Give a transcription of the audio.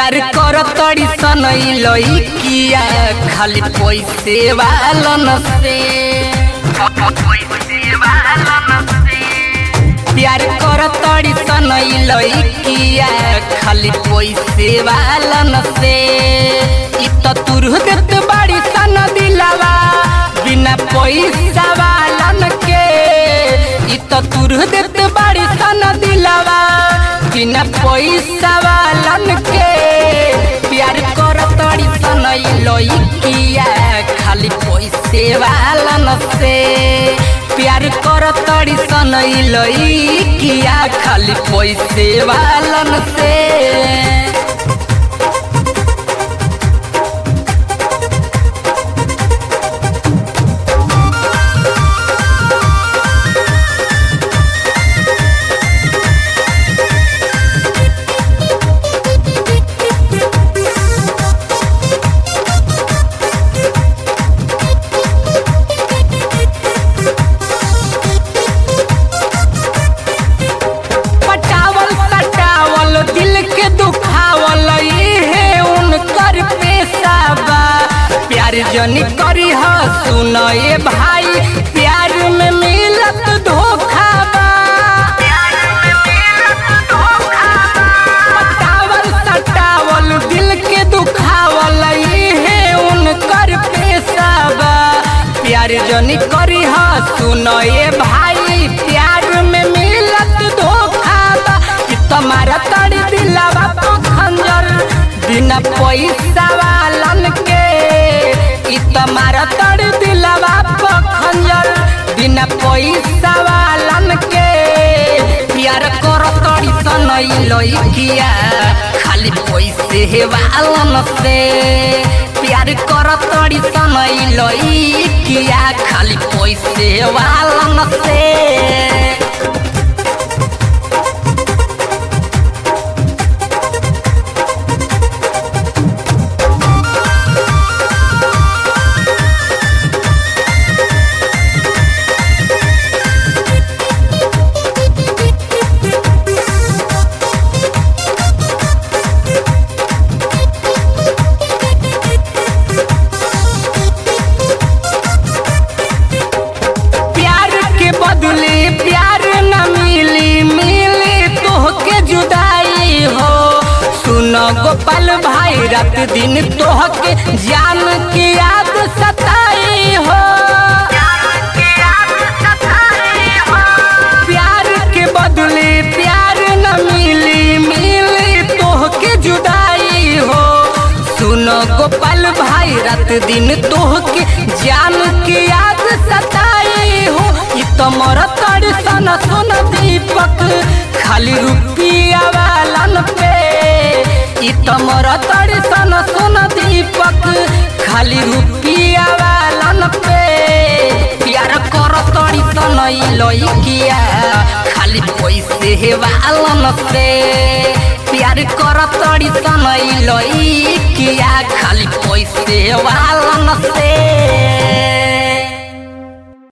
प्यार कर तड़ी सन लइकिया खाली पैसे वालन से प्यार कर तड़ी सन लइकिया खाली पैसे वालन से इ त तुरह देत बाड़ी सन दिलावा बिना पैसा वालन के इ त तुरह देत बाड़ी सन दिलावा बिना पैसा वालन के प्यार कर तड़ी सन लइकिया खाली पैसे वालन से प्यार कर तड़ी सन लइकिया खाली पैसे वालन से पटावल सटावल दिल के दुखावल इहे उनकर पेशा बा प्यार जनी करी ह सुन ए भाई प्यार में मिलत धोखा बा पटावल सटावल दिल के दुखावल इहे उनकर पेशा बा प्यार जनी करी ह सुन ए भाई प्यार में मिलत धोखा बा कि तुम्हारा तड़ी दिलावा तो खंजर बिना पैसा वालन के इ तुम्हारा तड़ी दिलावा तो खंजर बिना पैसा वालन के प्यार कर तड़ी सन लइकिया खाली पैसे हे वालन से प्यार कर तड़ी सन लइकिया खाली पैसे वालन से प्यार के बदले प्यार न मिली मिली तोहके जुदाई हो सुन गोपाल भाई रात दिन तोहके जान की याद सताई हो प्यार के बदले प्यार न मिली मिली तोहके जुदाई हो सुन गोपाल भाई रात दिन तोहके जान के याद सताई हो इ तमर तड़ सन सुन दीपक खाली रुपिया वालन पे इ तमर तड़ सन सुन दीपक खाली रुपिया वालन पे प्यार कर तड़ी सन लइकिया खाली पैसे हे वालन से प्यार कर तड़ी सन लइकिया खाली पैसे वालन से